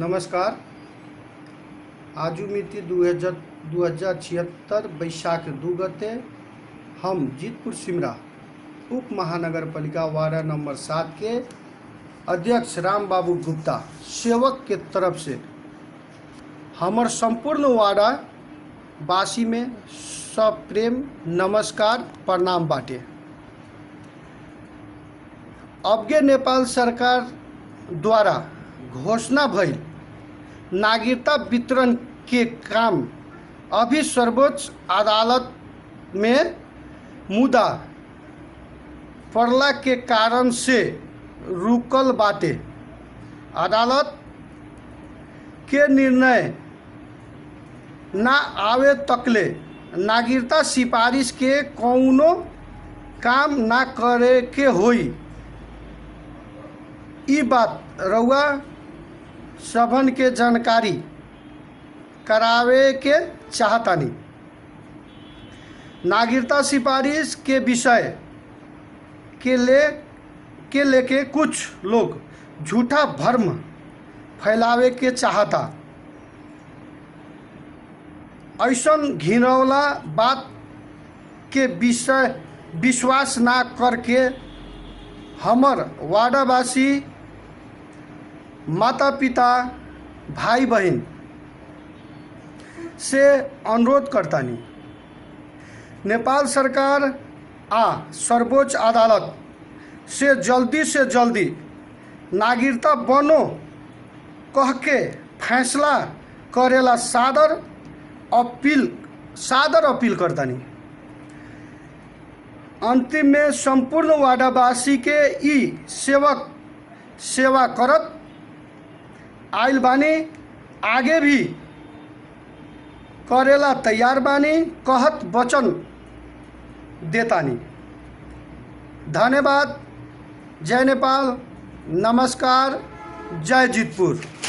नमस्कार आजु मिति दू हजार दू हजार छिहत्तर बैशाख दू गते हम जीतपुर सिमरा उप महानगर पालिका वार्ड नंबर सात के अध्यक्ष राम बाबू गुप्ता सेवक के तरफ से हमर संपूर्ण वार्ड वासी में सप्रेम नमस्कार प्रणाम बाटे अबके नेपाल सरकार द्वारा घोषणा भइल नागरिकता वितरण के काम अभी सर्वोच्च अदालत में मुद्दा पड़ला के कारण से रुकल बाटे अदालत के निर्णय ना आवे तकले नागरिकता सिफारिश के कौनो काम ना करे के होई ई बात रउआ सभन के जानकारी करावे के चाहतानी नागरिकता सिफारिश के विषय के ले के लेके कुछ लोग झूठा भ्रम फैलावे के चाहता ऐसन घिनौला बात के विषय विश्वास ना करके हमर वार्डवासी माता पिता भाई बहन से अनुरोध करतानी नेपाल सरकार आ सर्वोच्च अदालत से जल्दी से जल्दी नागरिकता बनो कह के फैसला करेला सादर अपील सादर अपील करतानी अंतिम में संपूर्ण वार्डवासी के ई सेवक सेवा करत आइल बानी आगे भी करेला तैयार बानी कहत वचन देतानी धन्यवाद जय नेपाल नमस्कार जय जीतपुर